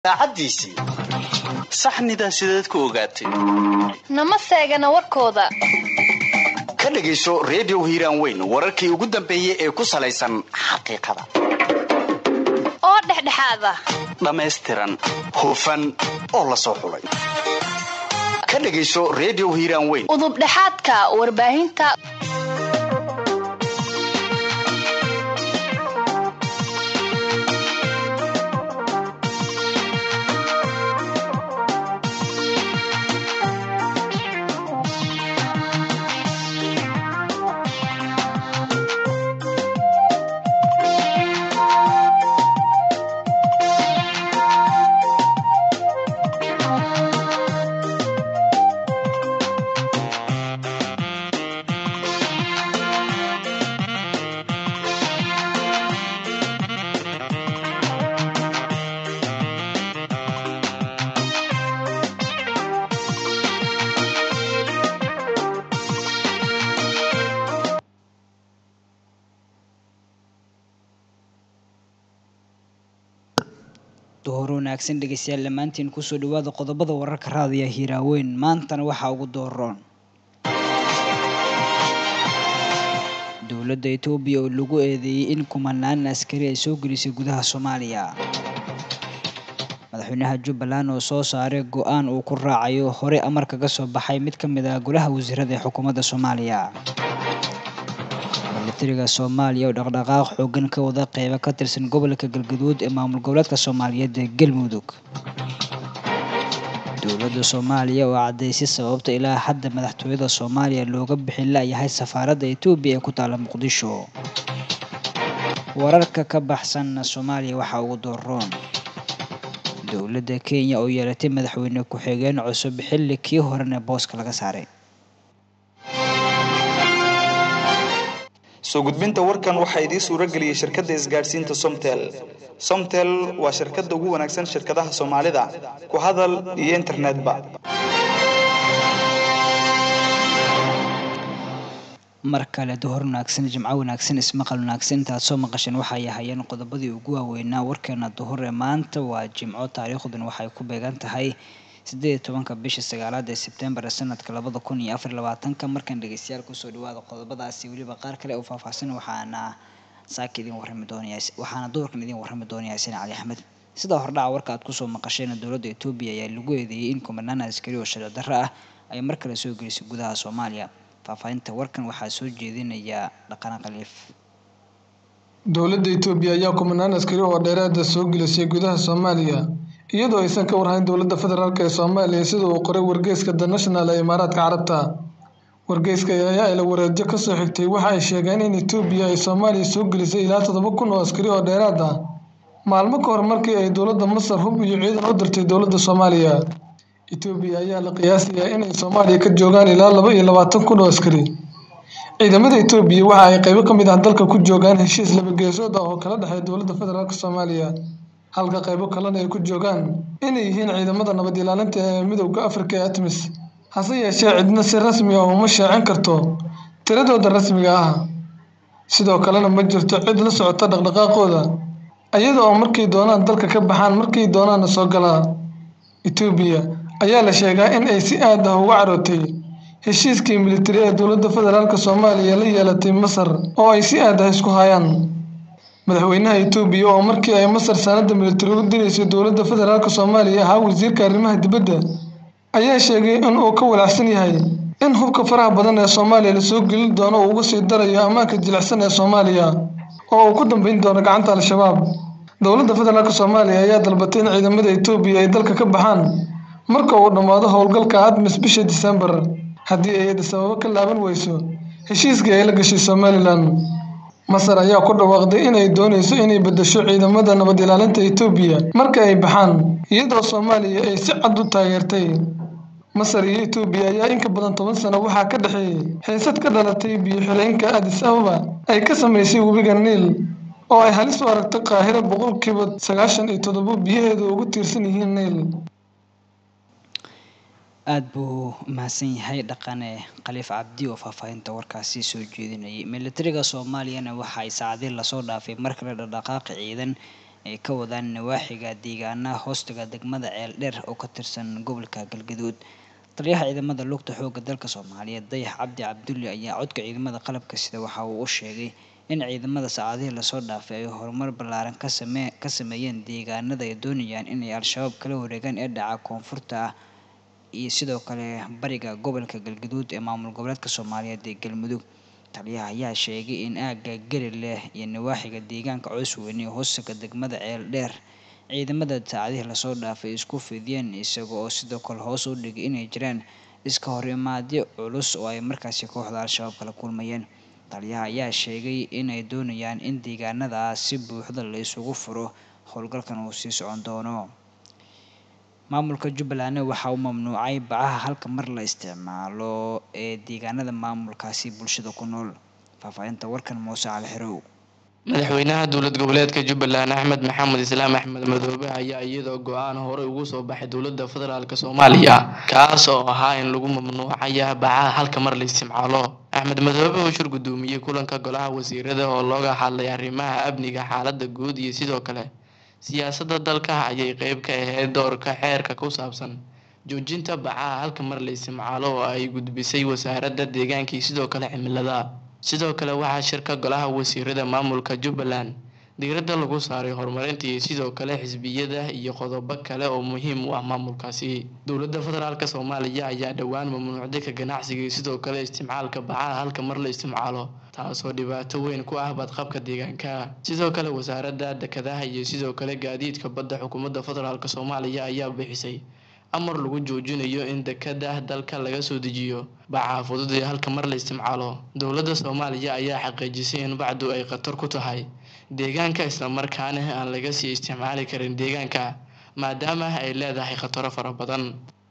daacaddiisii saxnidaa sideed ku ogaatay nama seegana warkooda ka dhegayso redio hiiraan weyn wararkii ugu dambeeyey ee ku salaysan xaqiiqada oo dhexdhexaad ah dhammaystiran hufan oo la soo xulay ka dhegayso redio hiiraan weyn udubdhexaadka warbaahinta duhur wanaagsan dhegeystayaal dhammaantiin kusoo dhawaada qodobada wararka raadiya hiiraaweyn maantana waxaa ugu dooroon dowladda etoobiya oo lagu eedeeyey in kumanaan askari ay soo gelisay gudaha soomaaliya madaxweynaha jubbaland oo soo saaray go-aan uu ku raacayo hore amar kaga soo baxay mid ka mid ah golaha wasiirada ee xukuumadda soomaaliya militariga soomaaliya oo dhaqdhaqaaq xoogan ka wada qeybo ka tirsan gobolka galgaduud ee maamul goboleedka soomaaliyeed ee galmudug dowladda soomaaliya oo caddaysay sababta ilaa hadda madaxtooyada soomaaliya looga bixin la-yahay safaaradda etoobiya ee ku taala muqdisho wararka ka baxsan soomaaliya waxaa ugu dooroon dowladda kenya oo yeelatay madaxweyne ku-xigeen cusub xilli kii horena booska laga saaray soo gudbinta warkan waxaa idiin suuro geliyey shirkadda isgaadhsiinta somtel somtel waa shirkadda ugu wanaagsan shirkadaha soomaalida ku hadal iyo internetba mar kale duhor wanaagsan jimco wanaagsan ismaqal wanaagsan intaad soo maqasheen waxay ahayeen qodobadii ugu waaweynaa warkeena duhur ee maanta waa jimco taariikhduna waxay ku beegan tahay sideed iyo tobanka bisha sagaalaad ee sebtembar sanadka labada kun iyo afar labaatanka markan dhegeystayaal kusoo dhawaada qodobadaasi weliba qaar kale oo faahfaahsan waxaana saaka idin warrami doonaya waxaana duhurkan idin warrami doonaya xuseen cali axmed sidaa hordhaca warka aad kusoo maqasheen dowladda etoobiya ayaa lagu eedeeyey in kumanaan askari oo sharci darro ah ay mar kale soo gelisay gudaha soomaaliya faahfaahinta warkan waxaa soo jeedinaya dhaqana khaliif dowladda etoobiya ayaa kumanaan askari oo dheeraada soo gelisay gudaha soomaaliya iyadoo aysan ka warhayn dowladda federaalk ee soomaaliya sida uu qoray wargeyska the national ee imaaraadka carabta wargeyska ayaa ila wareedyo kasoo xigtay waxa ay sheegeen in etoobiya ay soomaaliya soo gelisay ilaa toddoba kun oo askari oo dheeraad ah maalmo ka hor markii ay dowladda masar hub iyo ciidan u dirtay dowladda soomaaliya etoobiya ayaa la qiyaasayaa inay soomaaliya ka joogaan ilaa laba iyo labaatan kun oo askari ciidamada etoobiya waxa ay qaybo ka mid ah dalka ku joogaan heshiis labageesood ah oo kala dhexeeya dowladda federaalk soomaaliya halka qaybo kalena ay ku joogaan inay yihiin ciidamada nabad ilaalinta ee midowda afrika ee atmis hase yeeshee cidna si rasmi ah uma shaacin karto tiradooda rasmiga ah sidoo kalena ma jirto cid la socota dhaqdhaqaaqooda iyada oo markay doonaan dalka ka baxaan markay doonaana soo galaa etoobiya ayaa la sheegaa in ay si aad ah uga carootay heshiiskii militari ee dowladda federaalk soomaaliya la yeelatay masar oo ay si aad ah isku hayaan madaxweynaha etoobiya oo markii ay masar sanadda militari u diraysay dowladda federaalk soomaaliya ahaa wasiirka arrimaha dibadda ayaa sheegay in uu ka walaacsan yahay in hubka faraha badan ee soomaaliya lasoo gelin doono uu uga sii darayo ammaanka jilicsan ee soomaaliya oo uu ku dambeyn doono gacanta al-shabaab dowladda federaalk soomaaliya ayaa dalbatay in ciidamada etoobiya ay dalka ka baxaan marka uu dhammaado howlgalka admis bisha disembar haddii ay sababo ka laaban weyso heshiiskii ay la gashay somalilan masar ayaa ku dhawaaqday inay doonayso inay beddesho ciidamada nabad ilaalinta etoobiya marka ay baxaan iyadoo soomaaliya ay si cad u taageertay masar iyo etoobiya ayaa in ka badan toban sano waxaa ka dhexeeyey xiisad ka dhalatay biyo-xireenka adis ababa ay ka samaysay webiga niil oo ay halis u aragtay qaahiro boqolkiiba sagaashan iyo toddobo biyaheedu ugu tiirsan yihiin niil aada buu umahadsan yahay dhaqane khaliif cabdi oo faahfaahinta warkaasi soo jeedinayay militariga soomaaliyana waxa ay saacadii lasoo dhaafay mar kale dhaqdhaqaaqi ciidan ay ka wadaan nawaaxiga deegaanaha hoostaga degmada ceeldheer oo ka tirsan gobolka galgaduud taliyaha ciidamada lugta xoogga dalka soomaaliyeed dayax cabdi cabdulli ayaa codka ciidamada qalabka sida waxa uu u sheegay in ciidamada saacadihii lasoo dhaafay ay horumar ballaaran ka samee ka sameeyeen deegaanada ay doonayaan inay al-shabaab kala wareegaan ee dhaca koonfurta ah iyo sidoo kale bariga gobolka galgaduud ee maamul goboleedka soomaaliyeed ee galmudug taliyaha ayaa sheegay in aagga geli leh iyo nawaaxiga deegaanka cusweyne ee hoostaga degmada ceel dheer ciidamada saacadihii lasoo dhaafay isku fidiyeen isaga oo sidoo kale hoos u dhigay inay jiraan iska hor imaadyo culus oo ay markaasi kooxda al-shabaab kala kulmayeen taliyaha ayaa sheegay inay doonayaan in deegaanadaas si buuxda la isugu furo howlgalkan uu sii socon doono maamulka jubbaland waxa uu mamnuucay bacaha halka mar la isticmaalo ee deegaanada maamulkaasi bulshada ku nool faahfaahinta warkan muuse cali xirow madaxweynaha dowlad goboleedka jubbaland axmed maxamed islaam axmed madoobe ayaa iyadoo go-aan horey ugu soo baxay dowladda federaalk soomaaliya kaas oo ahaa in lagu mamnuucaya bacaha halka mar la isticmaalo axmed madoobe oo shir gudoomiyey kulanka golaha wasiirada oo looga hadlay arrimaha amniga xaalada guud iyo sidoo kale siyaasadda dalka ayay qeyb ka ahayd doorka xeerka ku saabsan joojinta bacaha halka mar la isticmaalo oo ay gudbisay wasaaradda deegaanka iyo sidoo kale cimilada sidoo kale waxaa shirka golaha wasiirada maamulka jubbaland diiradda lagu saaray horumarinta iyo sidoo kale xisbiyada iyo qodobo kale oo muhiim u ah maamulkaasi dowladda federaalk soomaaliya ayaa dhowaan mamnuucday ka ganacsiga iyo sidoo kale isticmaalka bacaha halka mar la isticmaalo taasoo dhibaato weyn ku ah badqabka deegaanka sidoo kale wasaaradda dekedaha iyo sidoo kale gaadiidka badda xukuumadda federaalk soomaaliya ayaa bixisay amar lagu joojinayo in dekada dalka laga soo dejiyo bacaha fudud ee halka mar la isticmaalo dowladda soomaaliya ayaa xaqiijisay in bacdu ay khatar ku tahay deegaanka islamarkaana aan laga sii isticmaali karin deegaanka maadaama ay leedahay khataro fara badan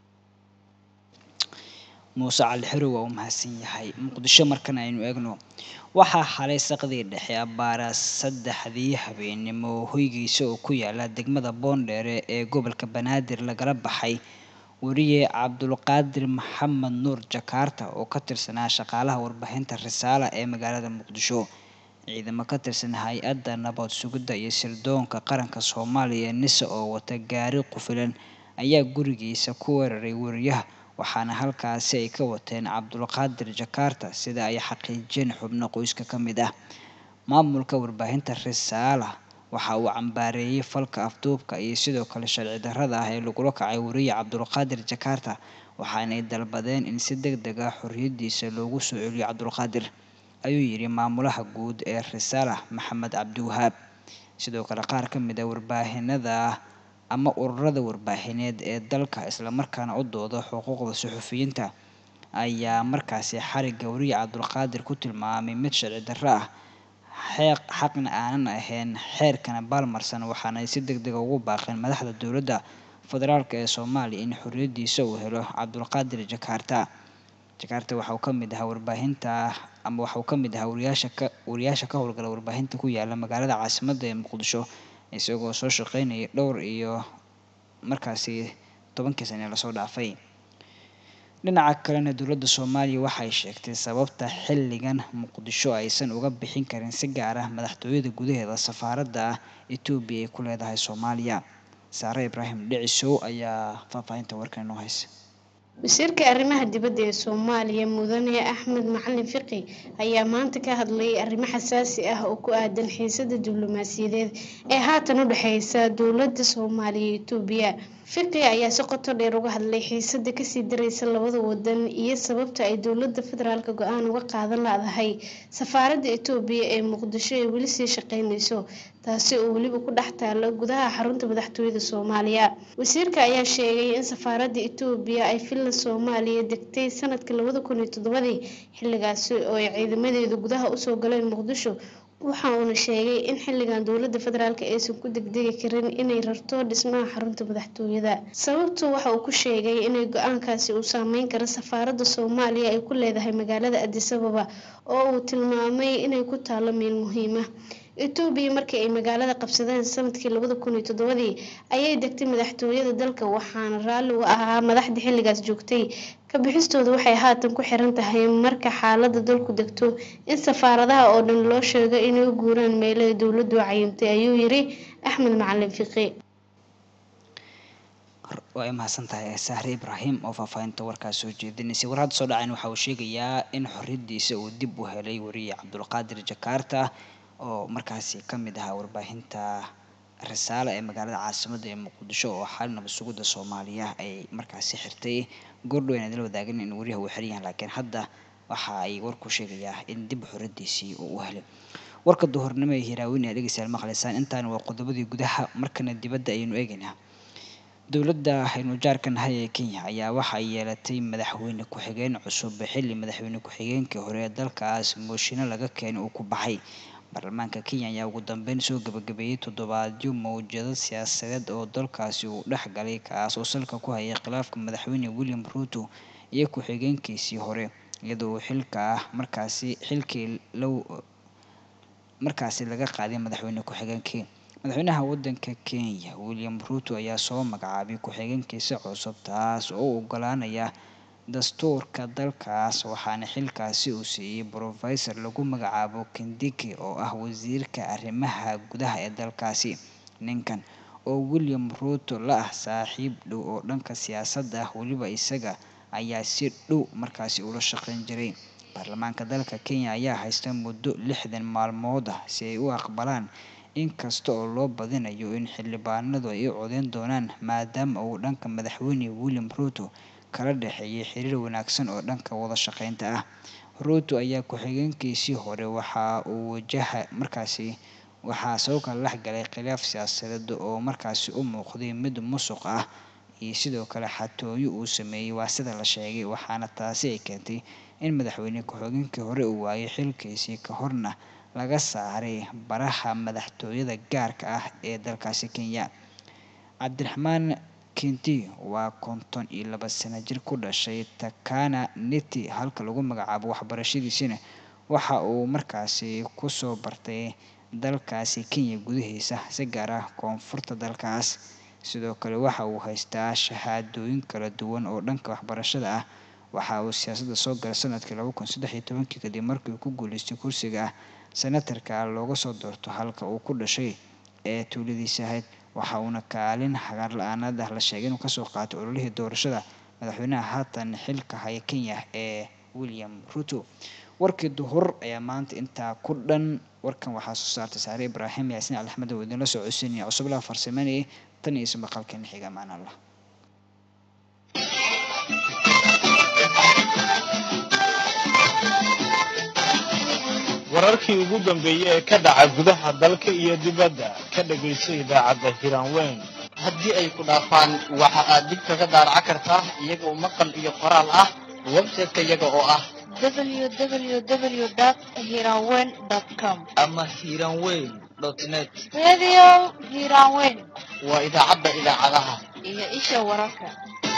muuse cali xirow waa uu mahadsan yahay muqdisho markan aynu eegno waxaa xalay saqdii dhexe abbaara saddexdii habeenimo hoygiisa oo ku yaala degmada boondheere ee gobolka banaadir lagala baxay weriye cabdulqaadir maxamed nuur jakaarta oo ka tirsanaa shaqaalaha warbaahinta risaala ee magaalada muqdisho ciidamo ka tirsan hay-adda nabad sugidda iyo sirdoonka qaranka soomaaliya nisa oo wata gaari qufilan ayaa gurigiisa ku weeraray weriyaha waxaana halkaasi ay ka wateen cabdulqaadir jakaarta sida ay xaqiijiyeen xubno qoyska ka mid ah maamulka warbaahinta risaala waxa uu cambaareeyey falka afduubka iyo sidoo kale sharci darrada ah ee lagula kacay weriye cabdulqaadir jakaarta waxaanay dalbadeen in si deg deg ah xorriyadiisa loogu soo celiyo cabdulqaadir ayuu yidhi maamulaha guud ee risaala maxamed cabdiwahaab sidoo kale qaar ka mid a warbaahinada ama ururada warbaahineed ee dalka islamarkaana u dooda xuquuqda suxufiyiinta ayaa markaasi xarigga weriye cabdulqaadir ku tilmaamay mid sharci darro ah xeeq xaqna aanan ahayn xeerkana baalmarsan waxaana ay si deg dega ugu baaqeen madaxda dowladda federaalk ee soomaaliya in xorriyadiisa uu helo cabdulqaadir jakaarta jakaarta waxa uu ka mid ahaa warbaahinta ama waxa uu ka mid ahaa wariyaasha ka wariyaasha ka howlgala warbaahinta ku yaala magaalada caasimadda ee muqdisho isagoo soo shaqeynaya dhowr iyo markaasi tobankii sane lasoo dhaafay dhinaca kalena dowladda soomaaliya waxay sheegtay sababta xilligan muqdisho aysan uga bixin karin si gaar ah madaxtooyada gudaheeda safaaradda ah etoobiya ay ku leedahay soomaaliya saare ibraahim dhicisow ayaa faahfaahinta warkan inoo haysa wasiirka arrimaha dibadda ee soomaaliya mudane axmed macalin fiqi ayaa maanta ka hadlayay arrimo xasaasi ah oo ku aadan xiisada diblomaasiyadeed ee haatan u dhexeysa dowladda soomaaliya iyo etoobiya fiqi ayaa si qoto dheer uga hadlay xiisada kasii dareysa labada wadan iyo sababta ay dowladda federaalk go-aan uga qaadan la-dahay safaaradda etoobiya ee muqdisho ee weli sii shaqeyneyso taasi oo weliba ku dhex taalo gudaha xarunta madaxtooyada soomaaliya wasiirka ayaa sheegay in safaaradda etoobiya ay filla soomaaliya degtay sanadka labada kun iyo toddobadii xilligaasi oo ay ciidamadeedu gudaha usoo galeen muqdisho waxa uuna sheegay in xilligan dowladda federaalk aysan ku degdegi karin inay rarto dhismaha xarunta madaxtooyada sababtu waxa uu ku sheegay inay go-aankaasi uu saameyn karo safaaradda soomaaliya ay ku leedahay magaalada adisababa oo uu tilmaamay inay ku taalo meel muhiima etoobiya markii ay magaalada qabsadeen sanadkii labada kun iyo toddobadii ayay degtay madaxtooyada dalka waxaana raalli u ahaa madaxda xilligaas joogtay ka bixistooda waxay haatan ku xiran tahay marka xaalada dalku degto in safaaradaha oo dhan loo sheego inay u guuraan meelaha dowladdu cayimtay ayuu yiri axmed macalin fiqi waa mahadsan tahay sahre ibraahim oo faahfaahinta warkaas soo jeedinaysay war hadda soo dhacayn waxa uu sheegayaa in xorriyadiisa uu dib u helay wariye cabdulqaadir jakarta oo markaasi ka mid ahaa warbaahinta risaale ee magaalada caasimadda ee muqdisho oo xal nabad sugidda soomaaliya ay markaasi xirtay goordhow aan idin wadaagin in wariyaha uu xiran yahay laakiin hadda waxa ay warku sheegayaa in dib xorriyadiisii uu u helay warka duhurnimo ee hiraaweyn ee dhegeystayaal maqlaysaan intaana waa qodobadii gudaha markana dibadda ayaynu eegaynaa dowladda aynu jaarka nahay ee kenya ayaa waxa ay yeelatay madaxweyne ku-xigeen cusub xilli madaxweyne ku-xigeenkii hore ee dalkaas mooshinno laga keenay uu ku baxay baarlamaanka kenya ayaa ugu dambeyn soo gabagabeeyey toddobaadyo mawjado siyaasadeed oo dalkaasi uu dhex galay kaas oo salka ku hayay khilaafka madaxweyne william ruto iyo ku-xigeenkiisii hore iyadoo uu xilka ah markaasi xilkii low markaasi laga qaaday madaxweyne ku-xigeenkii madaxweynaha waddanka kenya william ruto ayaa soo magacaabay ku-xigeenkiisa cusub taas oo u ogolaanaya dastuurka dalkaas waxaana xilkaasi uu siiyey brofesor lagu magacaabo kindiki oo ah wasiirka arrimaha gudaha ee dalkaasi ninkan oo william ruto la ah saaxiib dhow oo dhanka siyaasadda ah weliba isaga ayaa si dhow markaasi ula shaqeyn jiray baarlamaanka dalka kenya ayaa haysta muddo lixdan maalmood ah si ay u aqbalaan inkasta oo loo badinayo in xildhibaanadu ay u codeyn doonaan maadaama uu dhanka madaxweyne william ruto kala dhexeeyay xiriir wanaagsan oo dhanka wada shaqeynta ah ruto ayaa ku-xigeenkiisii hore waxa uu wajaha markaasi waxaa soo kala dhex galay khilaaf siyaasadeed oo markaasi u muuqday mid musuq ah iyo sidoo kale xatooyo uu sameeyey waa sida la sheegay waxaana taasi ay keentay in madaxweyne ku-xigeenkii hore uu waayay xilkiisii ka horna laga saaray baraha madaxtooyada gaarka ah ee dalkaasi kenya cabdiraxmaan kinti waa konton iyo laba sano jir ku dhashay takana niti halka lagu magacaabo waxbarashadiisina waxa uu markaasi kusoo bartay dalkaasi kenya gudahiisa si gaar ah koonfurta dalkaas sidoo kale waxa uu haystaa shahaadooyin kala duwan oo dhanka waxbarashada ah waxa uu siyaasadda soo galay sanadkii laba kun saddex iyo tobankii kadib markii uu ku guuleystay kursiga ah senatarka looga soo doorto halka uu ku dhashay ee tuuladiisa ahayd waxa uuna kaalin hagaar la-aanad ah la sheegay inuu kasoo qaatay ololihii doorashada madaxweynaha haatan xilka haya kenya ee william ruto warkii duhur ayaa maanta intaa ku dhan warkan waxaa soo saartay saare ibraahim yaasiin alixmed oo idinla soo codsanaya cusublaha farsameynayay tan iyo ismaqalkeena xiga maan allah wararkii ugu dambeeyey ee ka dhaca gudaha dalka iyo dibadda ka dhagayso idaacadda hiraanweyn haddii ay ku dhaafaan waxa aad dib kaga daaraca kartaa iyagoo maqal iyo qoraal ah website-ka iyaga oo ah www.hiranweyn.com ama hiranweyn net Radio Hiranweyn waa idaacadda idaacadaha iyo isha wararka.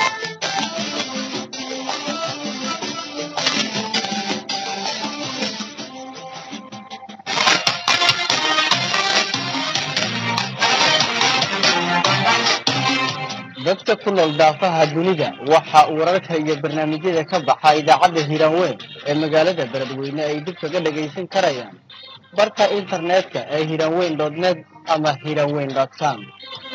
dadka ku nool daafaha dunida waxa uu wararka iyo barnaamijyada ka baxa idaacadda hiiraanweyn ee magaalada beledweyne ay dib kaga dhagaysan karayaan barka internetka ee hiiraanweyn net ama hiiraanweyn com